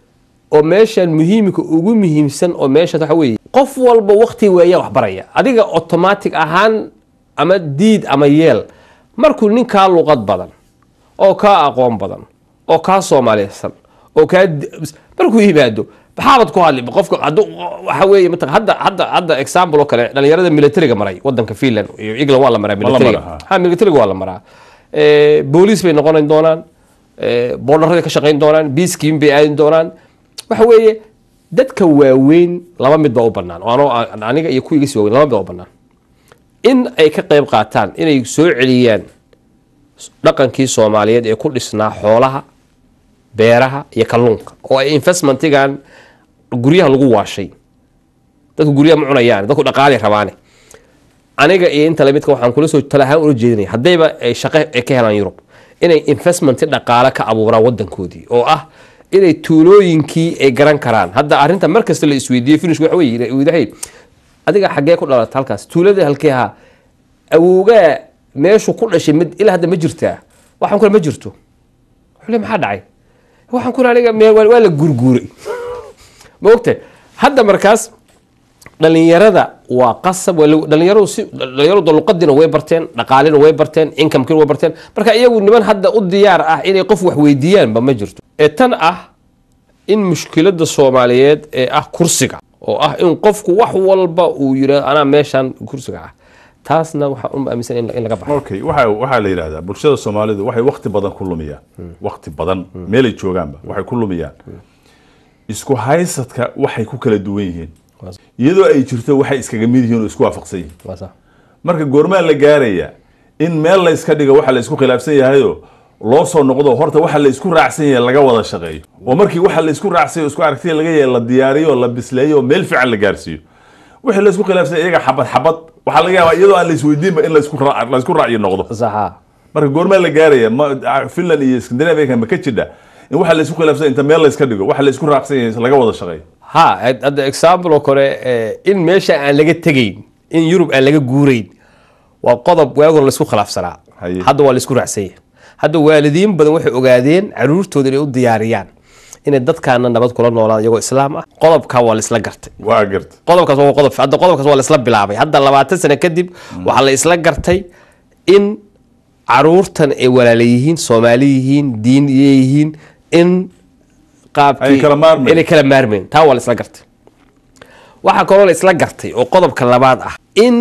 S2: oo meeshan muhiimka ugu muhiimsan oo meeshan waxa weeye qof walba waqti weeya wax baraya adiga automatic ahaan ama diid ama yeel markuu nin kaa luqad badan oo kaa aqoon badan oo kaa soomaaliysan oo kaa di- markuu yimaado maxaabad ku hadli qofka hadduu waxa weeye mataq hadda hadda hadda example oo kale dhalinyarada militariga maray wadanka finland iyo england waa la maraa
S1: la
S2: militariga
S1: maraa,
S2: ha militariga waa la maraa Eh, booliis bay noqon doonaan eh, boodharada ka shaqayn doonaan biiskiin bay aadin doonaan waxa weeye dadka waaweyn laba mid baa u banaan oo anoo aniga iyo kuwiga si waaweyn laba mid baa u banaan in ay ka qayb qaataan inay soo celiyaan dhaqankii soomaaliyeed ee ku dhisnaa xoolaha beeraha iyo kalluunka oo ay investmentigan guryaha lagu waashay dadku guryaha ma cunayaan dadku dhaqaali rabaane aniga iyo inta lamidka waxaan kula soo tala ahaan ula jeedinaya haddayba ay shaqo ay ka helaan yurub inay investmenti dhaqaale ka abuuraan wadankoodii oo ah inay tuulooyinkii ay garan karaan hadda arrinta mar kasta la isweydiiyo finish waxa weye wadahay adiga xaggee ku dhalata halkaas tuulada halkee ahaa awowgaa meeshu ku dhashay mid ilaa hadda ma jirtaa waxaan kule ma jirto xule maxaa dhacay waxaan kule aniga me- waa waa la gurguuray ma ogtahay hadda markaas dhalinyarada waa qasab waa lagu- dhalinyaradu si dhalinyaradu luqadina way barteen dhaqaalina way barteen inkamekina way barteen marka iyagu niman hadda u diyaar ah inay qof wax weydiiyaanba ma jirto ee tan ah in mushkilada soomaaliyeed ee ah kursiga oo ah in qofku wax walba uu yidhahdo anaa meeshan kursiga ah taasna waxaan u aaminsan in in laga baxo
S1: okay waxa waxaa la yidhahdaa bulshada soomaalidu waxay wakti badan ku lumiyaan wakti badan meelay joogaanba waxay ku lumiyaan isku haysadka waxay ku kala duwan yihiin iyadoo ay jirto waxay iskaga mid yihiin oo isku waafaqsan yihiin
S2: Waa sax.
S1: marka goormaa la gaaraya in meel la iska dhigo waxa la isku khilaafsan yahayo loo soo noqdo horta waxa la isku raacsan yahay laga wada shaqeeyo oo markii waxa la isku raacsan yahay isku aragtiya laga yahay la diyaariyo la bisleeyo oo meel fiican la gaarsiiyo wixii la isku khilaafsan yahay iyaga xabad xabad waxaa laga yaabaa iyadoo aan la isweydiinba in la isku raac- la isku raaciyo noqdo
S2: saxa
S1: marka goormaa la gaaraya ma finland iyo scandinavia ma ka jidha in waxa la isku khilaafsan inta meel la iska dhigo waxa la isku raacsan yahay laga wada shaqeeyo
S2: ha hadda example oo kale eh, in meesha aan laga tegayn in yurub aan laga guurayn waa qodob waag hore laisku khilaafsanaa
S1: Haye.
S2: hadda waa laisku raacsan yahay hadda waalidiin badan waxay ogaadeen caruurtooda inay u diyaariyaan inay dadkaana nabad kula noolaan iyagoo islaam ah qodobkaa waa laisla gartay
S1: waa garta
S2: qodobkaas waa qodob hadda qodobkaas waa laisla bilaabay hadda labaatan sano kadib waxaa la isla gartay in caruurtan ay walaala yihiin soomaali yihiin diin yihiin in qaabkii
S1: Ay kala maarmayn.
S2: inay kala maarmayn taa waa la isla gartay waxaa kaloo la isla gartay oo qodobka labaad ah in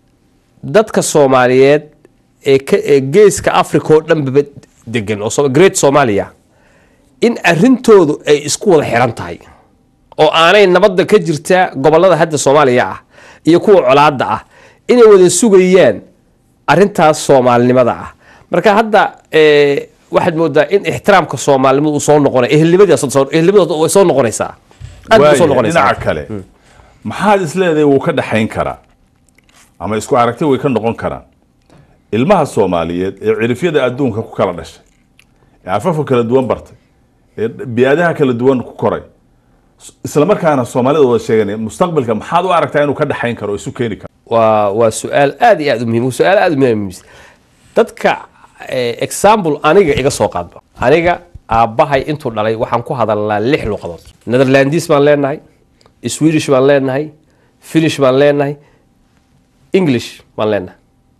S2: dadka soomaaliyeed ee ka ee geeska africa oo dhanbaba degan oo so- great somalia in arrintoodu ay isku wada xiran tahay oo aanay nabadda ka jirta gobolada hadda soomaaliya ah iyo kuwa colaadda ah inay wada sugayaan arintaas soomaalinimada ah marka hadda eh, waxaad moodaa in ixtiraamka soomaalinimada uu soo noqonay ehelnimadii ehelnimadooda way soo noqonaysaa aad bay soo
S1: Waaya,
S2: noqonaysaa
S1: dhinaca kale maxaad isleedahay wuu ka dhaxayn karaa ama isku aragti way ka noqon karaan ilmaha soomaaliyeed ee cirifyada adduunka ku kala dhashay ee afafka kala duwan bartay ee biyaadaha kala duwan ku koray s- isla markaana soomaalida wada sheeganaya mustaqbalka maxaad u aragtaa inuu ka dhaxayn karo oo isu keeni karo
S2: waa waa su-aal aad iyo aad u muhiim waa su-aal aad u muhiim dadka eh, example aniga iga soo qaadba aniga aabbahay intuu dhalay waxaan ku hadalnaa lix luqadood netherlandis baan leenahay swedish baan leenahay finnish baan leenahay english baan leenahay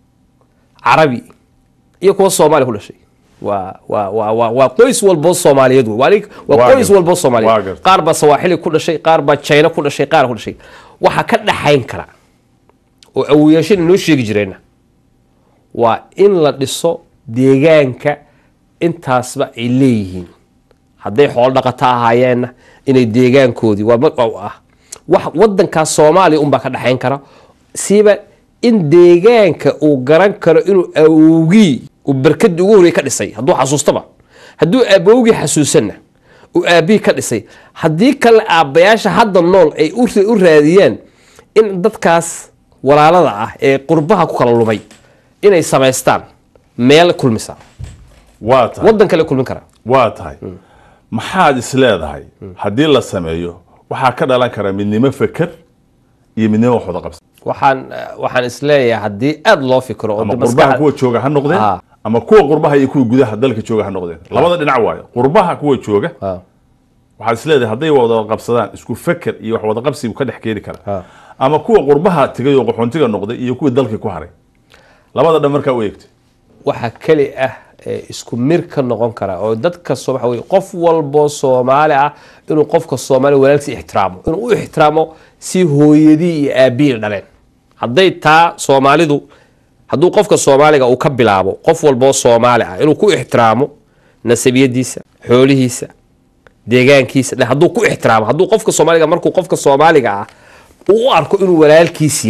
S2: carabi iyo kuwa soomaali ku dhashay waa waa waa waa waa qoys walboo soomaaliyeed wey. waa nig- waa
S1: Waa
S2: qoys
S1: gartay.
S2: walboo
S1: Waa
S2: soomaaliyeed
S1: gartay.
S2: qaar baa sawaaxili ku dhashay qaar baa china ku dhashay qaar ku dhashay waxaa ka dhaxayn kara oo awoyaashana noo sheegi jireenna waa in la dhiso deegaanka intaasba ay leeyihiin hadday xoolo dhaqato ahaayeenna inay deegaankoodii waa ma- waa ah wax wadankaas soomaaliya unbaa ka dhexayn kara siiba in deegaanka uu garan karo inuu awowgii uu barkadii ugu horreeyay ka dhisay hadduu xasuustaba hadduu aabowgii xasuusanna uu aabihii ka dhisay haddii kale aabbayaasha hadda nool ay u ra- u raadiyaan in dadkaas walaalada ah ee qurbaha ku kala lumay inay samaystaan meel kulmisa
S1: waa tahay
S2: wadan kale kulmin kara
S1: waa tahay maxaad isleedahay haddii la sameeyo waxaa ka dhalan kara midnimo feker iyo midnimo wax wada qabsi
S2: waxaan waxaan isleeyahay haddii aada loo fikiro oo
S1: ama
S2: de
S1: qurbaha
S2: maskaxda-
S1: kuwa jooga ha noqdeen
S2: Ah.
S1: ama kuwa qurbaha iyo kuwa gudaha dalka jooga ha noqdeen labada dhinac waayo qurbaha kuwa jooga
S2: Ah.
S1: waxaad isleedahay hadday wada qabsadaan isku feker iyo wax wada qabsi buu ka dhex keeni
S2: Ah.
S1: karaa ama kuwa qurbaha tegay oo qaxoontiga noqday iyo kuwii dalkii ku haray labada dhan markaa u eegtay
S2: waxaa keli ah ee isku mir ka noqon kara oo dadka soo waxa weye qof walboo soomaali ah inuu qofka soomaali walaalkiisa ixtiraamo inuu u ixtiraamo si hooyadii iyo aabihii dhaleen hadday taa soomaalidu hadduu qofka soomaaliga uu ka bilaabo qof walboo soomaali ah inuu ku ixtiraamo nasabiyadiisa xoolihiisa deegaankiisa dhe hadduu ku ixtiraamo hadduu qofka soomaaliga markuu qofka soomaaliga ah uu u arko inuu walaalkiis yahay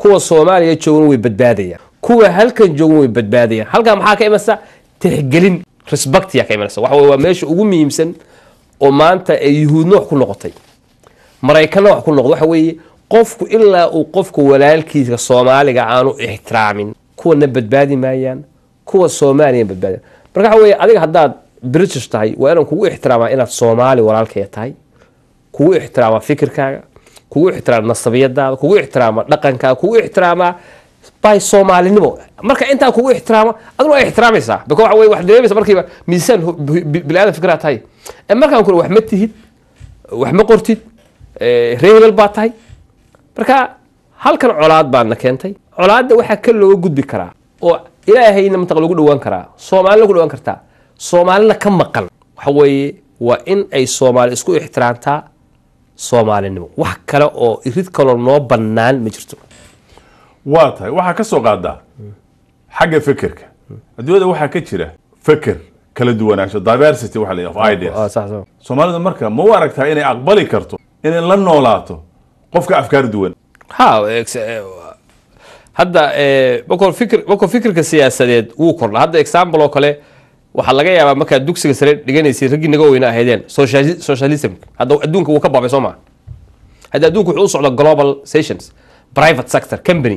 S2: kuwa soomaaliya joogan way badbaadayaan kuwa halkan joogan way badbaadayaan halkan maxaa ka imanaysa tixgelin respectiya ka imanaysa waxa weye waa meesha ugu muhiimsan oo maanta ay yuhuudna wax ku noqotay maraykanna wax ku noqdo waxa weeye qofku ilaa uu qofka walaalkiisa soomaaliga aanu ixtiraamin kuwana badbaadi maayaan kuwa soomaaliya badbaadiyaan marka waxa weeye adiga haddaad british tahay waa inaan kugu ixtiraamaa inaad soomaali walaalkaya tahay kugu ixtiraamaa fikirkaaga kugu ixtiraama nasabiyadaada kugu ixtiraama dhaqankaaga kugu ixtiraamaa by soomaalinimo marka intaa kugu ixtiraama aduna waa ixtiraamaysaa bika waxa weye wax dareemaysa markiiba miisaan hu- bi- bi- bini-aadan fikraad tahay ee markaan kule wax ma tihid wax ma qortid eh, reer hebel baa tahay marka halkan colaad baadna keentay colaadda waxaa ka looga gudbi karaa oo ilaahayna mataq lagu dhawaan karaa soomaalina ku dhawaan kartaa soomaalina ka maqan waxa weeye waa in ay soomaali isku ixtiraamtaa soomaalinimo wax kale oo irid kaloo noo bannaan ma jirto
S1: waa tahay waxaa ka soo qaadaa xagga fekerka adduunyada waxaa ka jira feker kala duwanaansho diversity waxa la yidhaha of ideas soomaalidu marka ma u aragtaa inay aqbali karto inay la noolaato qofka afkaar duwan
S2: ha ex- eh, hadda eh, markuu fikir markuu fikirka siyaasadeed wuu kordha hadda example oo kale waxaa laga yaabaa markaad dugsiga sare dhiganaysay raggii naga weyna ahaydeen sociali- socialism hadda adduunka wuu ka baabay soo maa hadda adduunka wuxuu u socda global sessions private sector company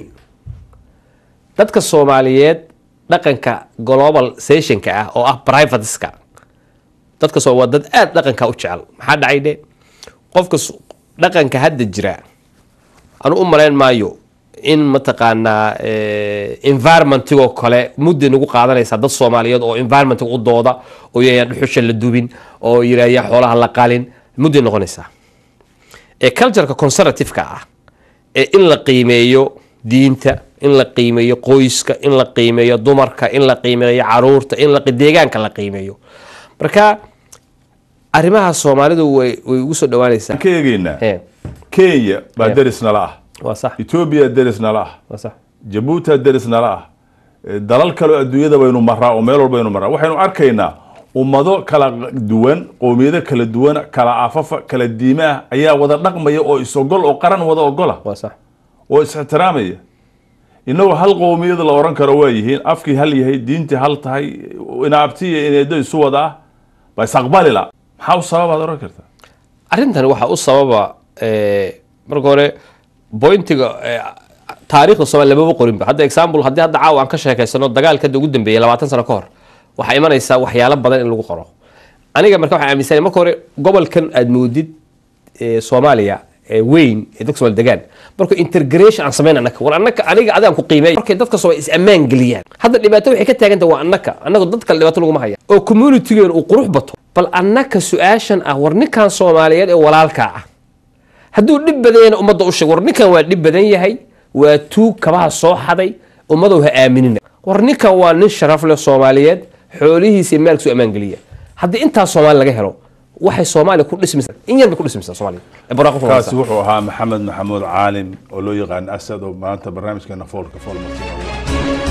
S2: dadka soomaaliyeed dhaqanka global sessionka ah oo ah privateska dadka soo waa dad aad dhaqanka u jecel maxaa dhacay dhe qofka s- dhaqanka hadda jira anu u malayn maayo in mataqaanaa eh, environmentigoo kale mudday nagu qaadanaysaa dad soomaaliyeed oo environmentiga u dooda oo yaya dhuxusha la dubin oo yirahya xoolaha la qalin mudday noqonaysaa ee cultureka conservativeka ah ee in la qiimeeyo diinta in la qiimeeyo qoyska in la qiimeeyo dumarka in la qiimeeyo caruurta in la deegaanka la qiimeeyo marka arrimaha soomaalidu way way ugu soo dhawaanaysaa
S1: aan ka eegaynaa
S2: Eh,
S1: kenya baa
S2: Yeah.
S1: deris nala ah
S2: waa sax
S1: etoobiya deris nala ah
S2: waa sax
S1: jabuuti deris nala ah Eh, dalal kaleo adduunyada baynu maraa oo meel walbaynu maraa waxaynu arkaynaa ummado kala duwan qowmiyado kala duwan kala afafa kala diime ah ayaa wada dhaqmaya oo is-ogol oo qaran wada ogola
S2: waa sax
S1: oo is-ixtiraamaya inagoo hal qowmiyada la oran karo waa yihiin afkii hal yahay diintii hal tahay inaabti iyo ineedo isu wada ah ba isaqbalila maxaa u sababaad oran kartaa
S2: arrintan waxaa u sababa eh, marka hore bointiga eh, taariikhda soomaaliya lamaba qorinba hadda example haddii hadda caawa aan ka sheekaysano dagaalka hadda ugu dambeeyay labaatan sano ka hor waxaa imanaysaa waxyaalo badan in lagu qoro aniga marka waxaan aaminsanahay marka hore gobolkan aad moodid eh, soomaaliya ee weyn ee dadka soomaali degaan marka integration aan samayn annaka war annaka aniga adigaan ku qiimeey markay dadka soomaali is ammaan geliyaan hadda dhibaato waxay ka taagantahay waa annaka annaga dad kale dhibaato laguma haya oo communitygeenu uu qurux bato bal annaka su-aashan ah war ninkan soomaaliyeed ee walaalkaa ah hadduu dhib badan yahayna ummadda u sheeg war ninkan waa dhib badan yahay waa tuug kabaha soo xaday ummadow ha aaminina war ninkan waa nin sharaf leh soomaaliyeed xoolihiisa maalkiisu ammaan geliya haddii intaas soomaali laga helo waxay soomaaliya ku dhismaysaa in yar bay ku dhismaysaa soomaaliya ee barwaaqo ku
S1: kaasi
S2: noqonaysaa.
S1: wuxuu ahaa maxamed maxamuud caalim oo loo yaqaan asad oo maanta barnaamijkeena foolka fool marti